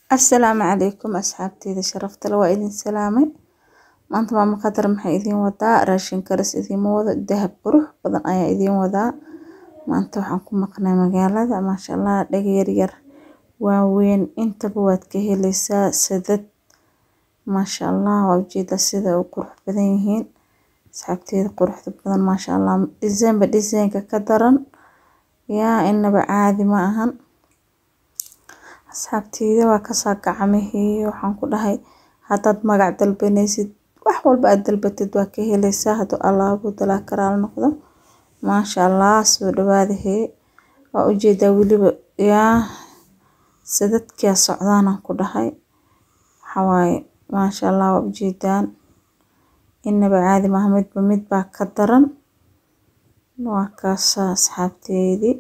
Asalaamu calaykum asxaabteyda sharafta leh waa idin salaamay maanta maama qadar maxay idiin wadaa raashin karis idiinma wado dahab qurux badan ayaa idiin wadaa maanta waxaan ku maqnay magaalada maasha allah dhaga yar yar waaweyn intaba waad ka helaysaa sadad maasha allah waa ujeedaa sida u qurux badan yihiin asxaabteyda quruxda badan maasha allah design ba designka ka daran yaa inaba caadi ma ahan asxaabteyda waa kasaa gacmihii waxaan ku dhahay haddaad magac dalbanaysid wax walba aad dalbatid waa ka helaysaa hadduu allaabo dalaa karaal noqdo maasha allah soo dhawaada hee waa ujeedaa weliba yaa sadadkaa socdaanaan ku dhahay waxaa waaye maasha allah waa ujeedaan inaba caadi maaha midba mid baa ka daran waa kaasaa asxaabteydii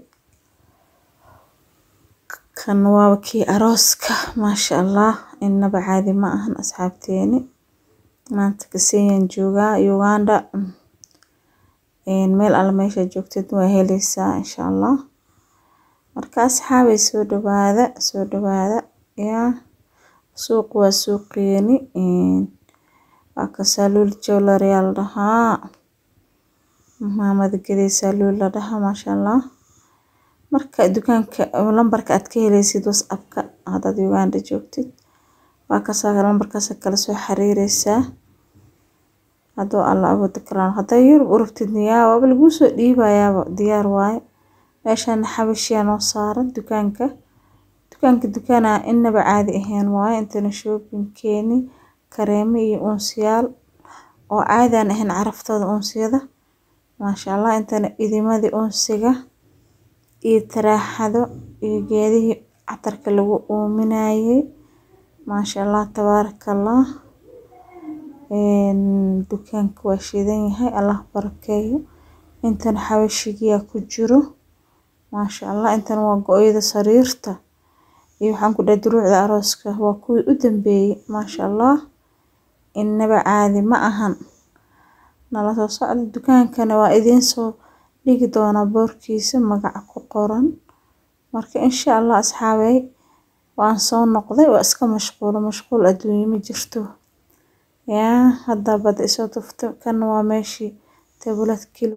kan waaba kii arooska maasha allah inaba caadi ma ahan asxaabteeni maanta Kiseyaan joogaa Uganda meel alla meesha joogtid waa helaysaa insha allah marka asxaabay soo dhawaada soo dhawaada yaa suuq waa suuqeeni waa kasaa luul jewelry aa la dhahaa maamada gadaysaa luul la dhahaa maasha allah marka dukaanka lambarka aad ka helaysid whatsappka haddaad Uganda joogtid waa kasaa lambarkaas kala soo xiriireysaa hadduu alla awoodo karaan haddaa Yurub u rabtidna yaa waaba laguu soo dhiibayaaba diyaar waaye meeshaan xabashiyaa noo saaran dukaanka dukaanka dukaana inaba caadi ahayn waaye intana shoppingkeeni kareemo iyo uunsiyaal oo caadi aan ahayn caraftooda uunsiyada maasha allah intana idimadii uunsiga iyo taraaxado iyo geedihii catarka lagu uuminayay maasha allah tabaarakallah dukaanka waa shidan yahay allah barakeeyo intana xabashigiyaa ku jiro maasha allah intana waa go-yada sariirta iyo waxaan ku dhahay duruucda arooska waa kuwii u dambeeyay maasha allah inaba caadi ma ahan nala soo socda dukaankana waa idiin soo dhigi doonaa boorkiisa magaca ku qoran marka insha allah asxaabey waan soo noqday waa iska mashquulo mashquul adduunyo ma jirto yaa hadda bada isoo tufto kan waa meeshii tablet kilo